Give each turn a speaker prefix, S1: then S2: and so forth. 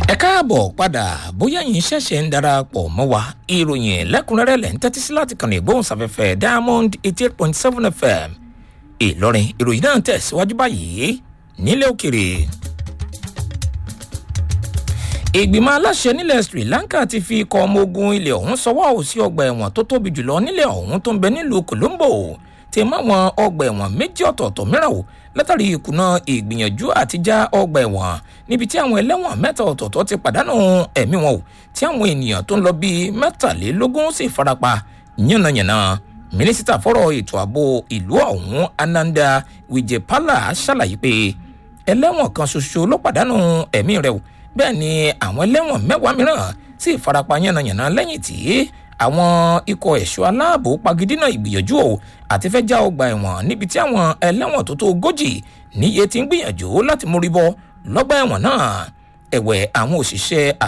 S1: ẹ káàbọ̀ padà bóyá yín ṣẹ̀ṣẹ̀ ń darapọ̀ mọ́ wa ìròyìn lẹ́kùnrẹ́rẹ́ lẹ́ ń tẹ́tí sí láti kàn ní ìgbóhùnsáfẹ́fẹ́ diamond eighty eight point seven fm ìlọrin ìròyìn náà tẹ̀síwájú báyìí nílẹ̀ òkèrè. ìgbìmọ̀ aláṣẹ nílẹ̀ sri lanka ti fi ikọ̀ ọmọ ogun ilẹ̀ ọ̀hún sọwọ́ sí ọgbà ẹ̀wọ̀n tó tóbi jùlọ nílẹ̀ ọ̀hún tó ń bẹ nílùú colombo ti máwọn ọgbà ẹ̀wọ̀n méjì ọ̀tọ̀ọ̀tọ̀ mìíràn wò látàrí ìkùnà ìgbìyànjú àti já ọgbà ẹ̀wọ̀n níbi tí àwọn ẹlẹ́wọ̀n mẹ́ta ọ̀tọ̀ọ̀tọ̀ ti pàdánù ẹ̀mí wọn o tí àwọn ènìyàn tó ń lọ bíi mẹ́tàlélógún sì farapa yánnayànna mínísítà fọ́rọ̀ ètò ààbò ìlú ọ̀hún ananda wijepala ṣàlàyé pé ẹlẹ́wọ̀n kan ṣoṣo ló pàdánù ẹ̀mí rẹ̀ o bẹ́ẹ̀ ni àwọn ẹlẹ́wọ̀n mẹ́wàá mìíràn sì farapa yánnayànna lẹ́yìn tí àwọn ikọ̀ ẹ̀ṣọ́ aláàbò pagidínà ìgbìyànjú o àti fẹ́ já ọgbà ẹ̀wọ̀n níbi tí àwọn ẹlẹ́wọ̀n tó tó ogójì níye ti ń gbìyànjú láti mórí bọ́ lọ́gbà ẹ̀wọ̀n náà ẹ̀wẹ̀ àwọn òṣìṣẹ́